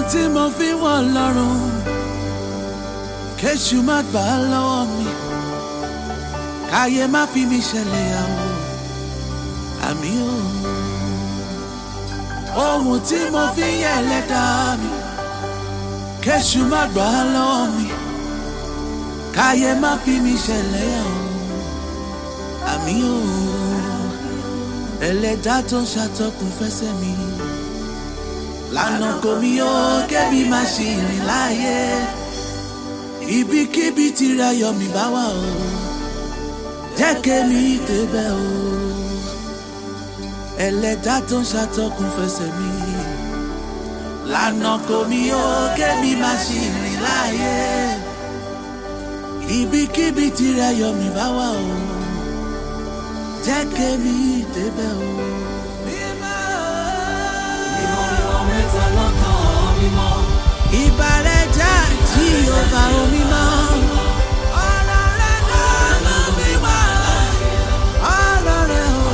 tí mo fi wọ́n lọ́rùn kéṣù má gbà á lọ́wọ́ mi káyé má fi mi ṣẹlẹ̀ yàwó àmì o ohun tí mo fi yẹ ẹlẹ́dàá mi kéṣù má gbà á lọ́wọ́ mi káyé má fi mi ṣẹlẹ̀ yàwó àmì o ẹlẹ́dàá tó ń ṣàtọkùn fẹsẹ̀ mi lànà kò mí ó kébí má ṣe rìn láàyè ibikíbi tirẹ̀ yọ mí bá wà o jẹ́ kémi débẹ̀ o ẹlẹ́dàá tó ń ṣàtọkùn fẹsẹ̀ mi lànà kò mí ó kébí má ṣe rìn láàyè ibikíbi tirẹ̀ yọ mí bá wà o jẹ́ kémi débẹ̀ o. ìbàrẹ̀ já jí ọba omi mọ́. ọ̀rọ̀ rẹ̀ ló mi wá. ọ̀rọ̀ rẹ̀ ò.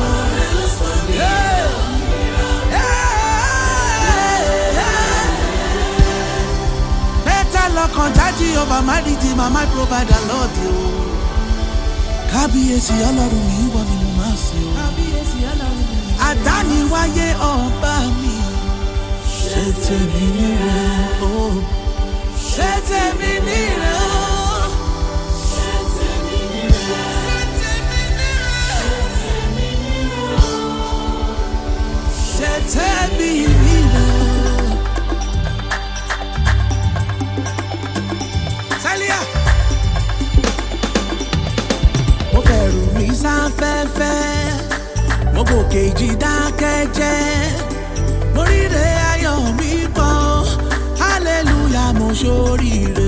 mẹ́ta lọ́kàn jájí ọba mádìjì màmá provider lọ́ọ̀dì o. kábíyèsí ọlọ́run mi wọ ni mo máa ṣe o. kábíyèsí ọlọ́run mi. àdániwáyé ọba mi ṣe tèmi nire o ṣe tèmi nire o. ṣe tèmi nire. ṣe tèmi nire o. Sálíà. mo fẹ̀rù mi sáfẹ́fẹ́ mo gòkè ìjì dákẹ́jẹ́ mo ríre ayọ̀ mi pọ̀ hallelujah mo ṣoríire.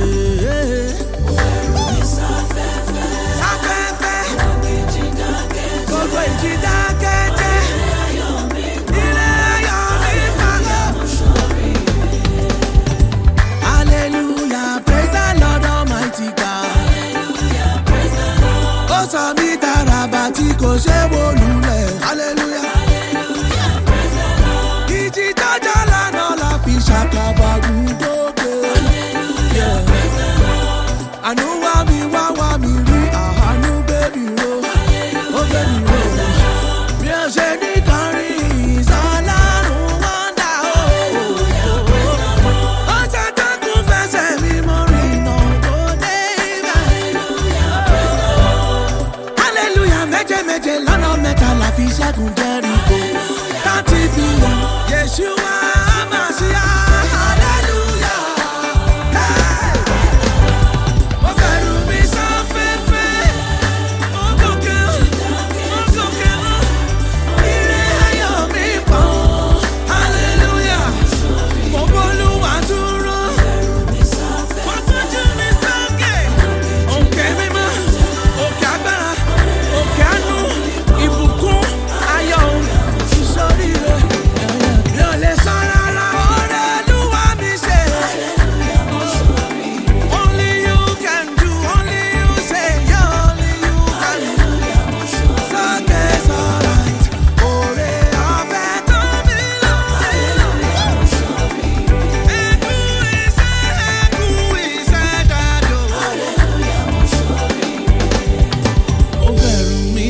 Sáfẹ́fẹ́, gbogbo ìjì dákẹ́jẹ́. Ire ayọ̀ mi pọ̀. Hallelujah, praise the Lord Almighty God. Ó sọ mí dàràbà tí kò ṣe wó lulẹ̀. Hallelujah. Ìjì jọjọ lánàá la fi ṣàkàbà gbúdókè. Àánú wá mi wá wá mi rí àánú bébì ro. Ó bébì ro. Bí ó ṣe ní kọrin ìsọlárun wọ́ndà o. Ó ṣe dákun fẹsẹ̀ mi mọ́ rìnà tó dé ibẹ̀. Hallelujah méje méje lọ́nà mẹ́ta la fi ṣẹ́gun Jẹ́ríkò. Thirty billion Yeshua Amasiya. Hallelujah. Hey. Mo fẹ̀rù mi sáfẹ́fẹ́. Mo gòkè, mo gòkè lọ. Ire ayọ̀ mi pọ̀. Hallelujah. Mo b'Olúwa dúró. Mo fojú mi sókè. Òkè mímọ́, òkè agbára, òkè àánú, ìbùkún, ayọ̀, ìsoríire. Mi ò lè sọ rárá, oore Olúwa mi ṣe. Only you can do, only you say, yeah, only you can do. Sókè sọ̀rọ̀, oore ọ̀fẹ́ tó mi lọ. Ẹkú iṣẹ́, ẹkú iṣẹ́ jáde o. ó fẹ̀rù mi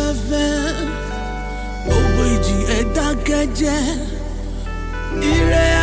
sáfẹ́fẹ́ gbogbo ìjì ẹ̀ dákẹ́jẹ́ ire